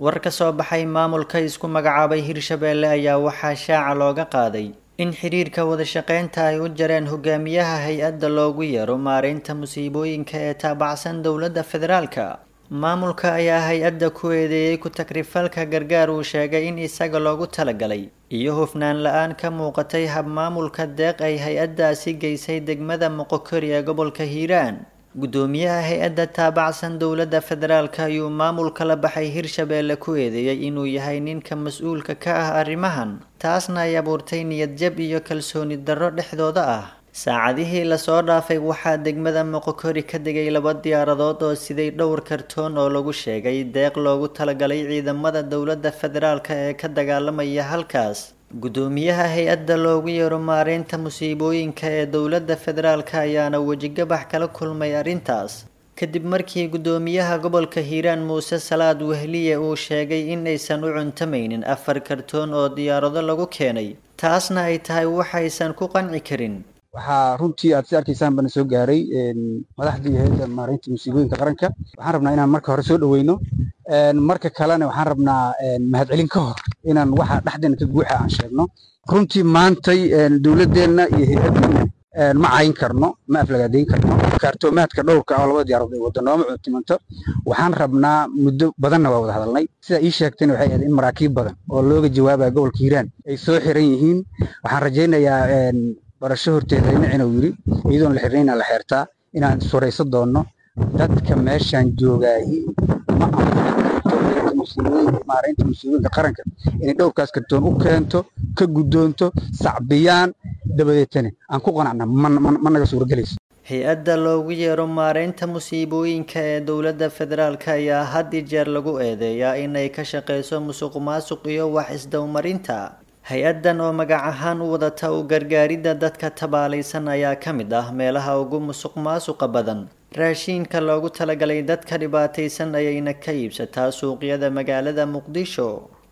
war ka soo baxay maamulka isku magacaabay hirshabeelle ayaa waxaa shaaca looga qaaday in xiriirka wadashaqeynta ay u jareen hogaamiyaha hay-adda loogu yeero maareynta musiibooyinka ee taabacsan dowladda federaalka maamulka ayaa hay-adda ku eedeeyey ku takrifalka gargaar uu sheegay in isaga loogu talagalay iyo hufnaan la-aan ka muuqatay habmaamulka deeq ay hay-addaasi geysay degmada moqokori ee gobolka hiiraan guddoomiyaha hay-adda taabacsan dowladda federaalka ayuu maamulka la baxay hirshabeelle ku eedeeyey inuu yahay ninka mas-uulka ka ah arrimahan taasna ay abuurtay niyadjab iyo kalsooni darro dhexdooda ah saacadihii lasoo dhaafay waxaa degmada moqokori ka degay laba diyaaradood oo siday dhowr kartoon oo lagu sheegay deeq loogu talagalay ciidamada dowladda federaalka ee ka dagaalamaya halkaas guddoomiyaha hay-adda loogu yeero maareynta musiibooyinka ee dowladda federaalka ayaana wejigabax kala kulmay arrintaas kadib markii guddoomiyaha gobolka hiiraan muuse salaad wehliye uu sheegay in aysan u cuntamaynin afar kartoon oo diyaarado lagu keenay taasna ay tahay waxaysan ku qanci karin waxaa runtii aad si arkaysaan bana soo gaaray madaxdii hay-adda maareynta musiibooyinka qaranka waxaan rabnaa inaan marka hore soo dhaweyno marka kalena waxaan rabnaa mahadcelin ka hor inaan waxa dhexdeena ka guuxa aan sheegno runtii maantay dowladdeenna iyo hay-addeena ma cayin karno ma aflagaadeyn karno kaartoomaadka dhowrka oo labada diyaarood ay wadda nooma cuntimanto waxaan rabnaa muddo badanna waa wada hadalnay sidaa ii sheegtayna waxay ahayd in maraakiib badan oo looga jawaabaya gobolka hiiraan ay soo xiran yihiin waxaan rajaynayaa barasho horteeda dhinacina uu yidhi iyadoon la xirnayna la xeertaa inaan surayso doonno dadka meeshaan joogaahi ma maareynta musiibooyinka qaranka inay dhowrkaas kartoon u keento ka guddoonto sacbiyaan dabadeetana aan ku qanacna ma naga suuragelayso hay-adda loogu yeero maareynta musiibooyinka ee dowladda federaalka ayaa had i jeer lagu eedeeyaa inay ka shaqeyso musuq maasuq iyo wax isdowmarinta hay-addan oo magac ahaan u wadata u gargaaridda dadka tabaalaysan ayaa ka mid ah meelaha ugu musuq maasuqa badan raashiinka loogu talagalay dadka dhibaataysan ayayna ka iibsataa suuqyada magaalada muqdisho